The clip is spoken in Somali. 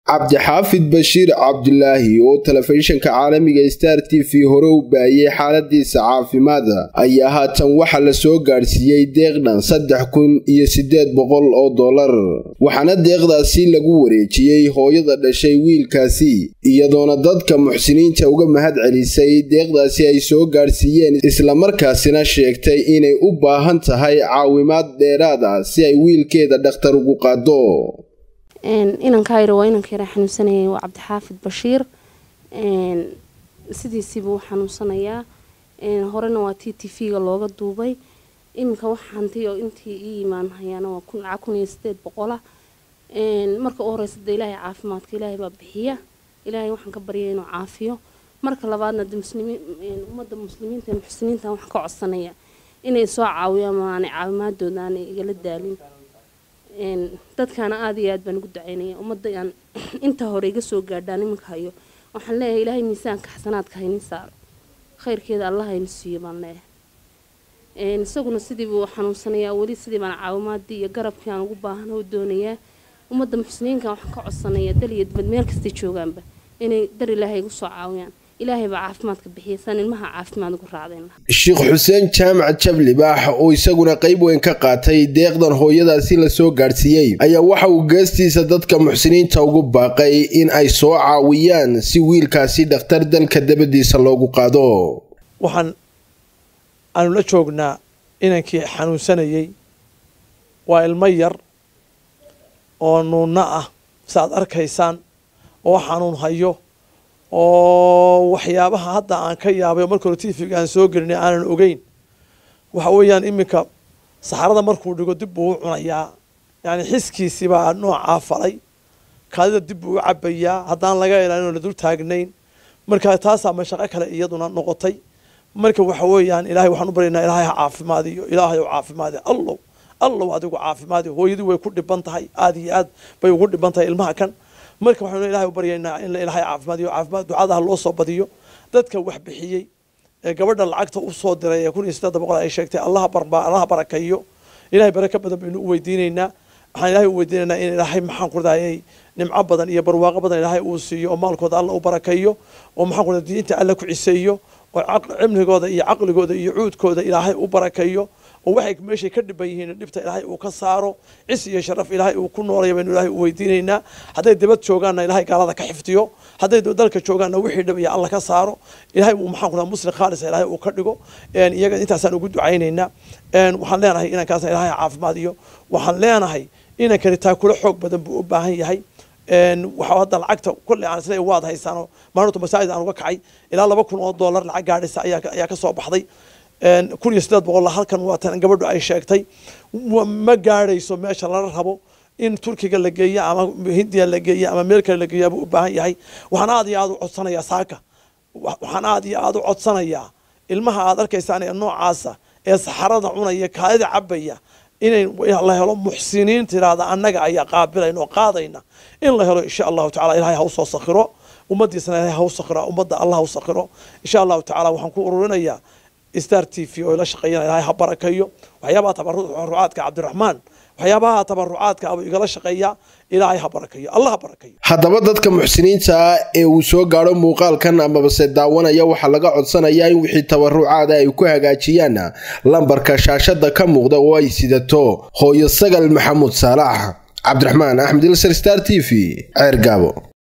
cabdixaafid bashiir cabdulaahi oo telefishinka caalamiga star t v hore u baayay xaaladiisa caafimaad ayaa haatan waxaa la soo gaadhsiiyey deeqdhan saddex kun iyo siddeed boqol oo dollar waxaana deeqdaasi lagu wareejiyey hooyada dhashay wiilkaasi iyadoona dadka muxsiniinta uga mahad celisay deeqdaasi ay soo gaadhsiiyeen islamarkaasina sheegtay inay u baahan tahay caawimaad dheeraada si ay wiilkeeda dhakhtar ugu qaado inankayra waa inanka yara xanuunsanayay waa cabdixaafid bashiir sidiisiiba u xanuunsanayaa horena waa t t v-ga looga duubay iminka wax hanti oo intii ii imaan hayaana waa lacag kun iyo sideed boqola marka u horeysa de ilaahay caafimaadka ilaahay baa bixiya ilaahay waxaan ka baryaya inuu caafiyo marka labaadna de muslimiin ummadda muslimiinta ee muxsiniinta waxaan ka codsanaya inay soo caawiyaan aanay caawimaadooda aanay igala daalin dadkaana aada iyo aad baan ugu ducaynaya ummadda aan inta hore iga soo gaadhaan iminka hayo waxaan leeyahay ilaahay miisaanka xasanaadka hayni saaro khayrkeeda allah hayni siiyo baan leeyahay isaguna sidii buu xanuunsanayaa weli sidii baan caawimaadii iyo garabkii aan ugu baahan oo doonayaa ummadda muxsiniinka waxaan ka codsanaya dal iyo dibad meel kastay joogaanba inay dar ilaahay igu soo caawiyaan ilaahay baa caafimaadka bixiya saan ilmaha caafimaad ugu raacdayna sheekh xuseen jaamac jablibaax oo isaguna qayb weyn ka qaatay deeqdan hooyadaasi la soo gaadhsiiyey ayaa waxa uu geestiisa dadka muxsiniinta ugu baaqay in ay soo caawiyaan si wiilkaasi dhakhtar dalka dabadiisa loogu qaado waxaan aanu la joognaa inankii xanuunsanayey waa ilmo yar oo nuunno ah saaad arkaysaan oo xanuun hayo oo waxyaabaha hadda aan ka yaabay marka hore tifiga aan soo gelinay aanan ogeyn waxa weeyaan iminka saxarada markuu dhigo dib buu u cunayaa yani xiskiisibaa noocaa falay kaadida dib buu u cabayaa haddaan laga ilaalin oo la dul taagnayn marka taasaa mashaqo kale iyaduna noqotay marka waxa weeyaan ilahay waxaan u baryaynaa ilaahay ha caafimaadiyo ilaahay oo caafimaadi allow allow adigu caafimaadi hooyadii way ku dhiban tahay aada iyo aad bay ugu dhiban tahay ilmaha kan marka waxaynu ilahay u baryaynaa in ilaahay caafimaadiyo caafimaad ducadaha loo soo badiyo dadka wax bixiyey ee gabadha lacagta u soo diray ee kun iyo siddeed boqol ay sheegtay allaha barba allaha barakeeyo ilahay baraka badan baynu u weydiinaynaa waxaan ilahay u weydiinaynaa in ilaahay maxaan ku radayay nimco badan iyo barwaaqo badan ilaahay uu siiyo oo maalkooda alla u barakeeyo oo maxaan ku raday diinta alla ku ciseeyo oo cimrigooda iyo caqligooda iyo cuudkooda ilaahay u barakeeyo oo waxay meeshay ka dhiban yihiin dhibta ilaahay uu ka saaro cis iyo sharaf ilaahay uu ku noolaya baynu ilaahay u weydiinaynaa hadday dibad joogaanna ilaahay gaalada ka xifdiyo hadday dalka joogaanna wixii dhibaya alla ka saaro ilaahay uu maxaan ku muslim khaalisa ilaahay uu ka dhigo iyaga intaasaan ugu ducaynaynaa waxaan leenahay inankaasna ilaahay caafimaad iyo waxaan leenahay inankani taakula xoog badan buu u baahan yahay waxa hadda lacagta kolley aan isleeyahay waad haysaano maalintu masaajid aan uga kacay ilaa laba kun oo dollar lacag gaadhaysa ayaa ayaa ka soo baxday kun iyo siddeed boqol halkan waa tan gabadhu ay sheegtay ma gaadhayso meesha lala rabo in turkiga la geeyo ama hindiya la geeyo ama meel kale la geeya buu u baahan yahay waxaan aad iyo aad u codsanayaa saaka waxaan aad iyo aad u codsanayaa ilmaha aad arkaysaan ee noocaasa ee saxarada cunaya kaadida cabaya inay la helo muxsiniin tiraahda annaga ayaa qaabilayna oo qaadayna in la helo insha allahu tacala ilahay ha u soo sakhiro ummaddiisana ilahay ha u sakhiro ummadda allah ha u sakhiro insha allahu tacala waxaan ku ururinayaa star t v oo ila shaqeeyana ilahay ha barakeeyo waxyaabaha tabarucaadka cabdiraxmaan waxyaabaha tabarucaadka abuu igala shaqeeya ilaahay ha barakeeyo allah ha barakeeyo haddaba dadka muxsiniinta ah ee uu soo gaadho muuqaalkan amabase daawanaya waxaa laga codsanayaa in wixii tabarucaada ay ku hagaajiyaan lambarka shaashada ka muuqda oo ay sidato hooyo sagal maxamuud saalax cabdiraxmaan axmed ilsar star t v ceer gaabo